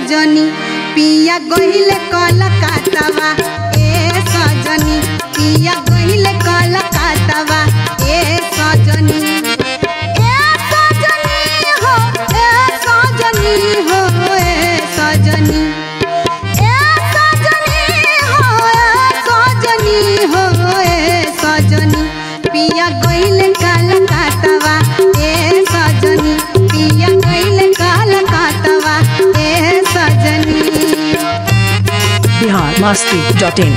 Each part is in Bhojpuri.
सजनी पिया गहिले कलकत्तावा ए सजनी पिया गहिले कलकत्तावा ए सजनी ए सजनी हो ए सजनी हो ए सजनी ए सजनी हो ए सजनी हो ए सजनी पिया गइले कलकत्तावा ए सजनी पिया गइले कलकत्तावा ए सजनी बिहार मस्ती डॉट इन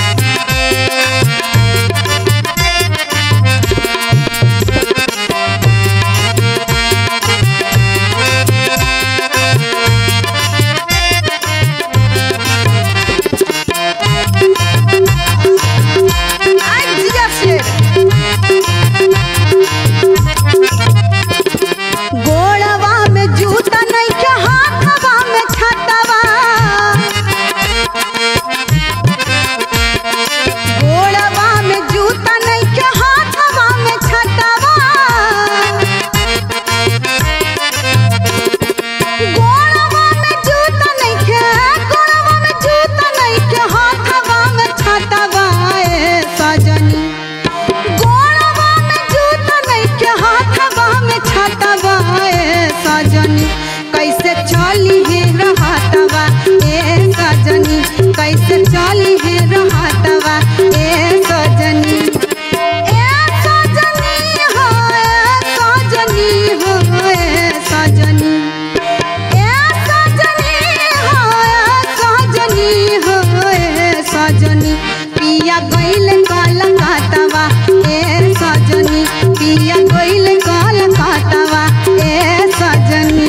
आई जिया शेर गोड़वा में जूता नइखे हाथवा में छतवा गोड़वा में जूता नइखे हाथवा में छतवा गोड़वा में जूता नइखे गोड़वा में जूता नइखे हाथवा में छतवा ए सजनी गोड़वा में जूता नइखे हाथवा में छतवा ए सजनी कैसे चली हे रहतवा ए सजनी कैसे चली हे रहतवा ए सजनी ए सजनी हो ए सजनी हो ए सजनी ए सजनी हो ए सजनी हो ए सजनी पिया गइल कलकत्तावा ए सजनी पिया गइल कलकत्तावा ए सजनी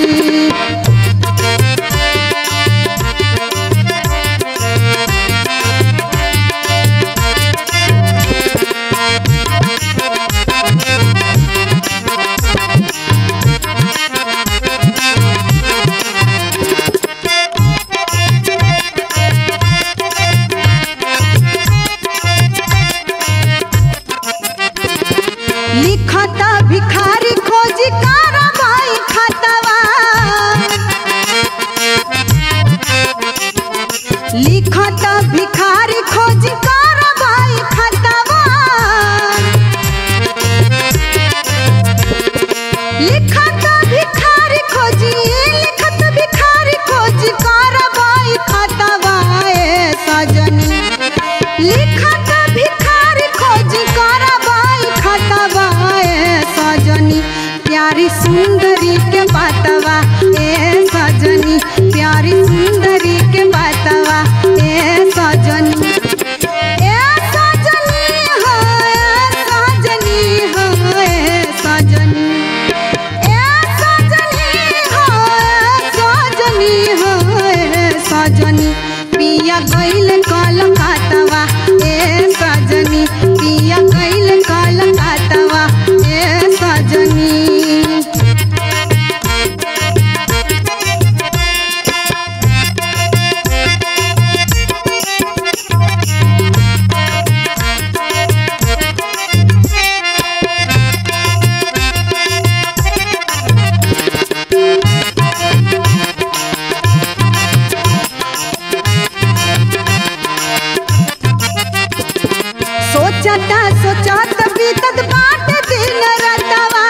लिखता भिखारी खोजी कारवाई खतवा लिखता भिखारी खोजी कारवाई खतवा लिखत भिखारी खोजी लिखत भिखारी खोजी कारवाई खतवा ए सजनी लिखत भिखारी खोजी कारवाई खतवा ए सजनी प्यारी सुंदरी के बातवा ए सजनी प्यारी सुंदरी के बातवा ए सजनी ए सजनी हो ए सजनी हो ए सजनी ए सजनी हो ए सजनी हो ए सजनी पिया गइल कलकत्तावा ए सजनी पिया गइल कलकत्तावा ए सजनी सोचता सोचत बीतत बाट दिन रतवा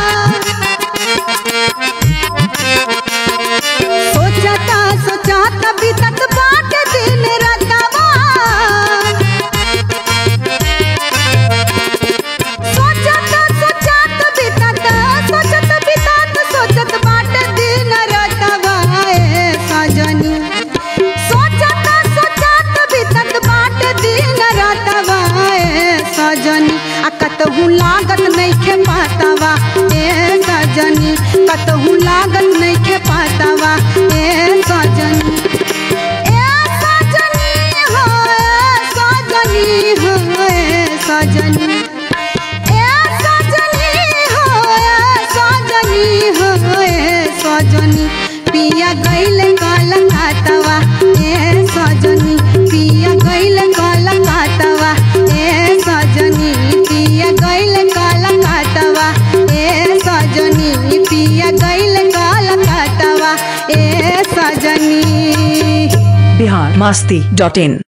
सोचता सोचत बीतत बाट दिन रतवा सोचत सोचत बीतत सोचत बीतत सोचत बाट दिन रतवा ए सजनी सोचत सोचत बीतत बाट दिन रतवा ए सजनी आ कतहु लागत नइखे पातवा ए सजनी कतहु लागत नइखे पातवा ए सजनी ए सजनी हो ए सजनी हो ए सजनी ए सजनी हो ए सजनी हो ए सजनी पिया गइल कलकत्तावा ए सजनी पिया गइल कलकत्तावा ए सजनी पिया गइल कलकत्तावा ए सजनी पिया गइल कलकत्तावा ए बिहार मास्ती डॉट इन